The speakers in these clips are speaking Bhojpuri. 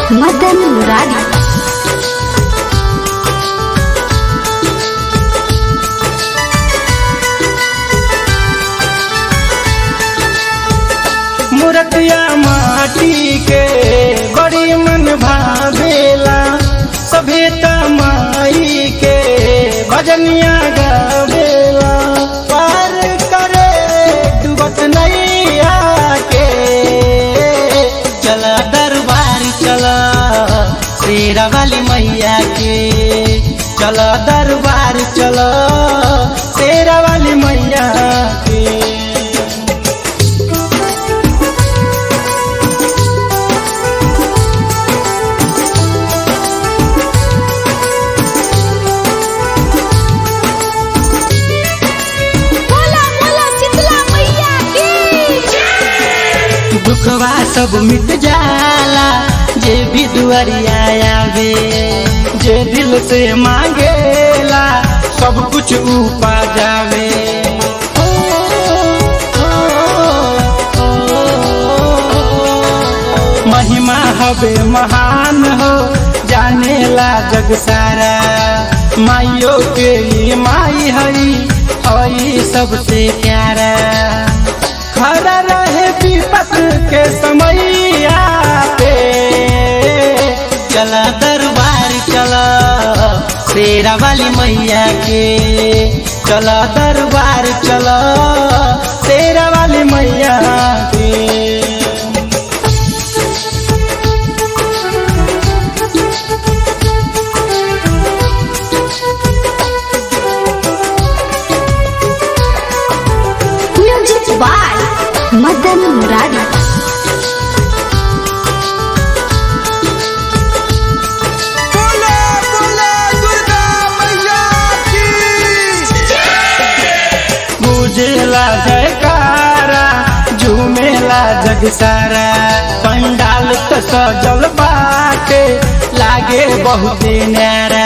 मदन मुरारी मूर्तिया माटी के बड़ी मन भावेला सभे माई के भजनिया गावेला पार करे डूबत नैया के चला दरबार चला शेरा वाली मैया के चला दरबार चला शेरा वाली मैया के बोला बोला शीतला मैया की दुखवा सब मिट जाला जे भी दुआरिया आवे जे दिल से मांगेला सब कुछ उपा जावे ओ, ओ, ओ, महिमा हवे महान हो जानेला जग सारा माइयो के लिए माई हई हई सबसे प्यारा खड़ा रहे विपत के समैया पे चला दरबार चला शेरा वाली मैया के चला दरबार चला शेरा वाली मैया के म्यूजिक बाय मदन मुरारी बोला बोला दुर्गा मैया की बुझेला जयकारा झूमेला जग सारा पंडाल त सजल बाटे लागे बहुते न्यारा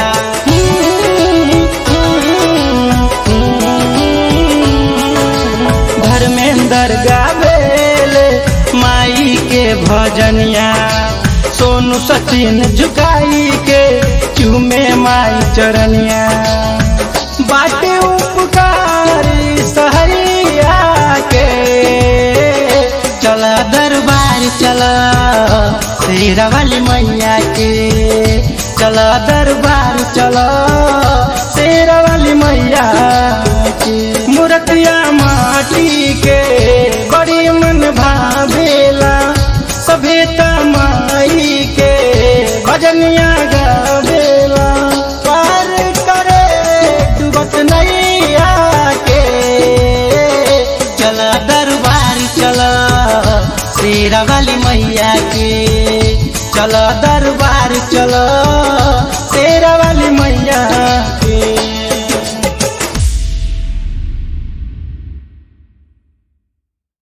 धर्मेंद्र गावेले माई के भजनिया सोनू सचिन झुकाई के चूमे माई चरनिया बाटे उपकारी सहरिया के चला दरबार चला शेरा वाली मैया के चला दरबार चला शेरा वाली मैया के मूर्तिया माटी के बड़ी मन भावेला सभे माई के भजनिया गावेला पार करे डूबत नैया के चला दरबार चला शेरा वाली मैया के चला दरबार चला शेरा वाली मैया के